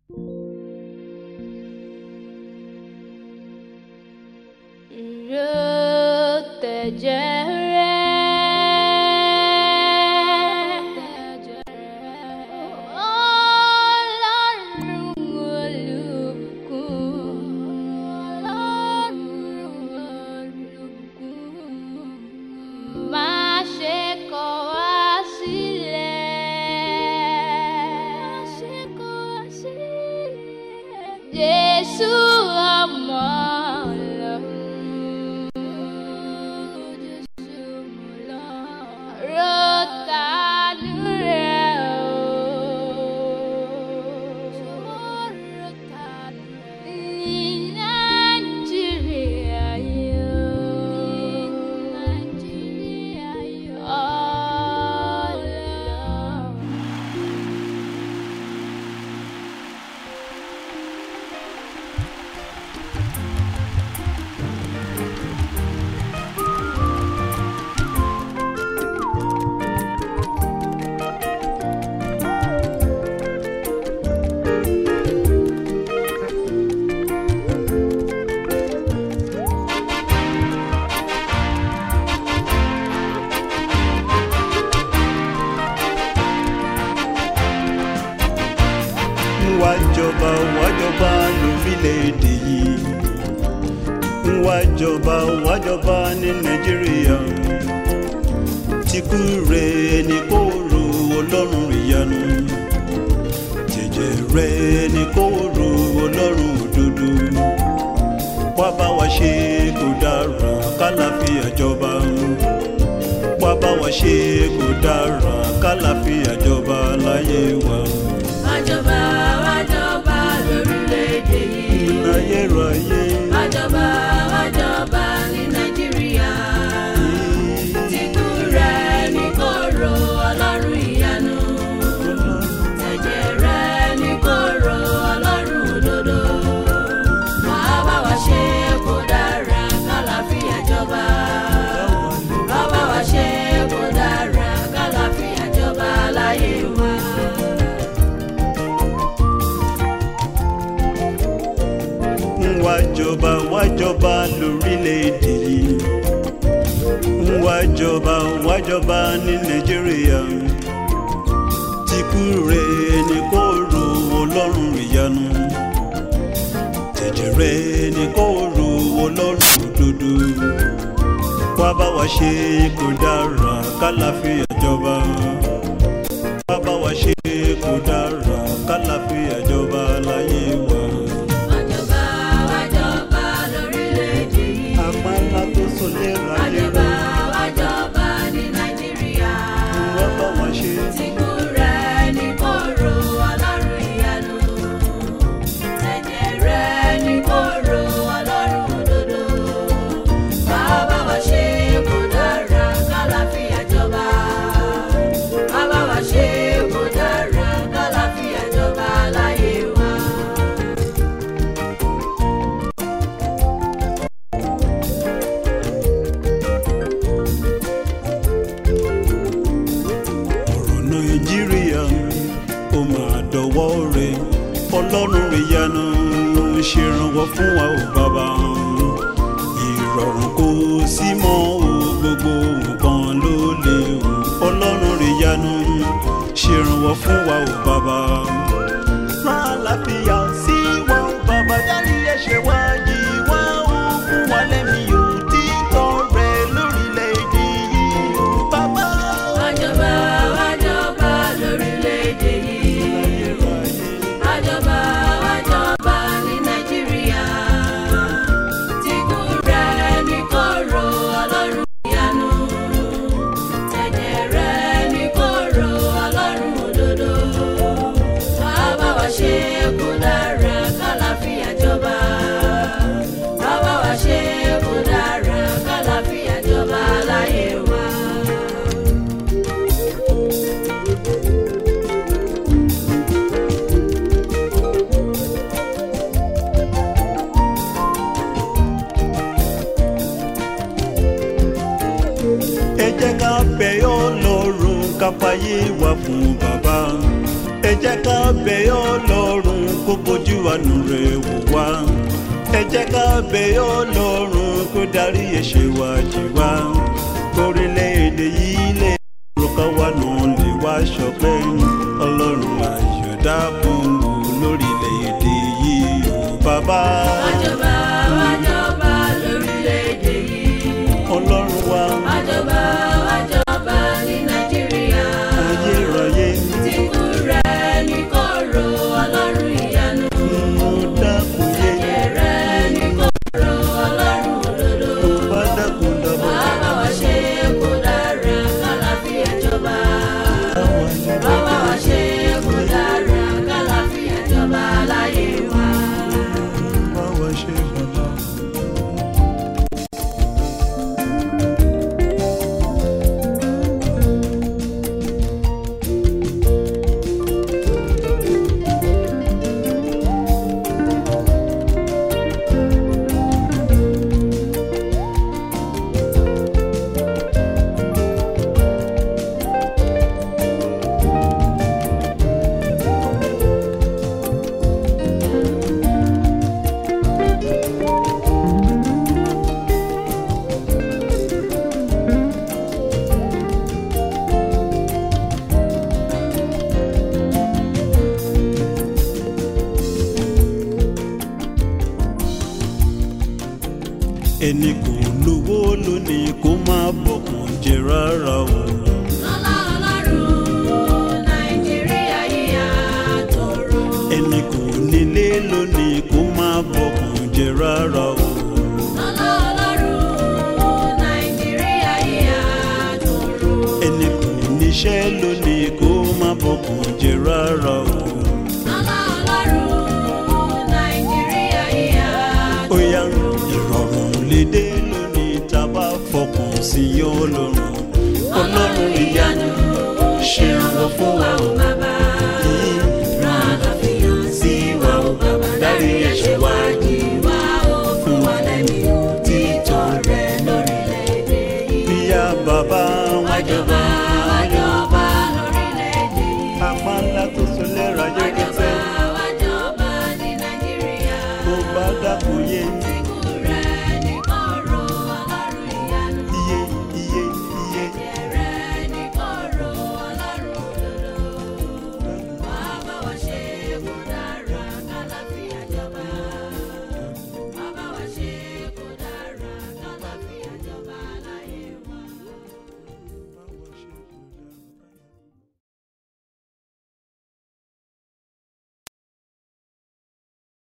Jésù ọmọ Ọlọ́run. Jésù ọmọ Ọlọ́run. Rọ́tàánú rẹ̀ o. Rọ́tàánú rẹ̀. Ní Nàìjíríà yóò. Ní Nàìjíríà yóò. Ọlọ́run. wá jọba wá jọba lórílẹ̀‐èdè yìí wá jọba wá jọba ní nàìjíríà tìkú rẹ̀ ní kó ro ọlọ́run ìyanu jẹjẹ rẹ̀ ní kó ro ọlọ́run òdodo wá bá wa ṣe kó dára kálàfíà jọba wá bá wa ṣe kó dára kálàfíà jọba láyé wa. Wájọba wájọba lórílẹ̀‐èdè yìí. ayérayé. Wájọba wájọba ní Nàìjíríà. Tìkú rẹ̀ ní kóró ọlọ́run ìyanu. Ẹ̀jẹ̀ rẹ̀ ní kóró ọlọ́run òdodo. Wàá bá wa ṣe kó dára kálàfíà jọba. Wàá bá wa ṣe kó dára kálàfíà jọba láyé wa. wá jọba wá jọba lórílẹ̀‐èdè yìí wá jọba wá jọba ní nàìjíríà tìkú rẹ̀ ní kó ro ọlọ́run ìyanu tẹ̀jẹ̀ rẹ̀ ní kó ro ọlọ́run òdodo wá bá wa ṣe kó dára kálàfíà jọba wá bá wa ṣe kó dára kálàfíà jọba láyé wa. Wájọba wájọba lórílẹ̀‐èdè yìí. àpáńlá tó sọlé ráyé Wájọba wájọba ní Nàìjíríà. wọ́n bá wọn ṣe. Tìkú rẹ̀ ní kóró ọlọ́run ìyanu. Ẹ̀jẹ̀ rẹ̀ ní kóró ọlọ́run òdodo. Bàbá wa ṣe kó dára kálàfíà jọba. Bàbá wa ṣe kó dára kálàfíà jọba láyé wa. ọ̀rọ̀ nàìjíríà ó máa dọ̀wọ́ rẹ̀ ọlọ́run ìyanu ṣèrànwọ́ fún wa ò bàbá ìrọ̀rùn kò sí mọ́ o gbogbo nǹkan ló lè o ọlọ́run ìyanu ṣèrànwọ́ fún wa ò bàbá. rán àlàáfíà sí wa ò bàbá dárí ẹ̀ṣẹ̀ wa yìí wá ó fún wa lẹ́mí ò títọ́ rẹ̀ lórílẹ̀‐èdè yìí ò bàbá. Wájọba wájọba lórílẹ̀‐èdè yìí. Wájọba wájọba ní Nàìjíríà. Tìkú rẹ̀ ní kóró ọlọ́run ìyanu. Ẹ̀jẹ̀ rẹ̀ ní kóró ọlọ́run òdodo. Wàá bá wa ṣe kó dára kálàfíà jọba. Wàá bá wa ṣe kó dára kálàfíà jọba láyé wa. ẹ jẹ́ ká bẹ̀ Ọlọ́run ká fàyè wá fún bàbá ẹ jẹ́ ká bẹ̀ Ọlọ́run kó bójú àánú rẹ̀ wò wá ẹ jẹ́ ká bẹ̀ ọlọ́run kó darí ẹ̀ṣẹ̀ wa jì wá orílẹ̀-èdè yìí lè rò ká wà náà lè wá ṣọpẹ́ ọlọ́run àyọ̀dá fún wò lórílẹ̀-èdè yìí ò bàbá Àjọba àjọba lórílẹ̀‐èdè yìí. ọlọ́run wa Àjọba àjọba ní Nàìjíríà. ayérayé Tìkú rẹ̀ ní kóró ọlọ́run ìyanu. mo dákun yé Ẹ̀jẹ̀ rẹ̀ ní kóró ọlọ́run òdodo. bá dákun dábọ̀ Bàbá wa ṣe kó dára kálàfíà jọba. káwọn ayé Bàbá wa ṣe kó dára kálàfíà jọba láyé wa. bá wa ṣe bàbá. ẹni kò lówó lónìí kó má bọ̀kàn jẹ rárá o. Lọ́lá ọlọ́run Nàìjíríà yíyá tòrò. ẹni kò nílé lónìí kó má bọ̀kàn jẹ rárá o. Lọ́lá ọlọ́run Nàìjíríà yíyá tòrò. ẹni kò níṣẹ́ lónìí kó má bọ̀kàn jẹ rárá o. Lọ́lá ọlọ́run Nàìjíríà yíyá ó yá ìrọ̀rùn lédè lónìí tá a bá fọkàn sí ọlọ́run. ọlọ́run ìyanu ṣe ìrànwọ́ fún wa o. bàbá. Rán àlàáfíà sí wa o bàbá. Dárí ẹ̀ṣẹ̀ wa jì wá o fún wa lẹ́mí títọ́ rẹ̀ lórílẹ̀‐èdè yìí. bíyá bàbá wọn Wájọba wájọba lórílẹ̀‐èdè yìí. apá ńlá tó so lẹ́ra yẹ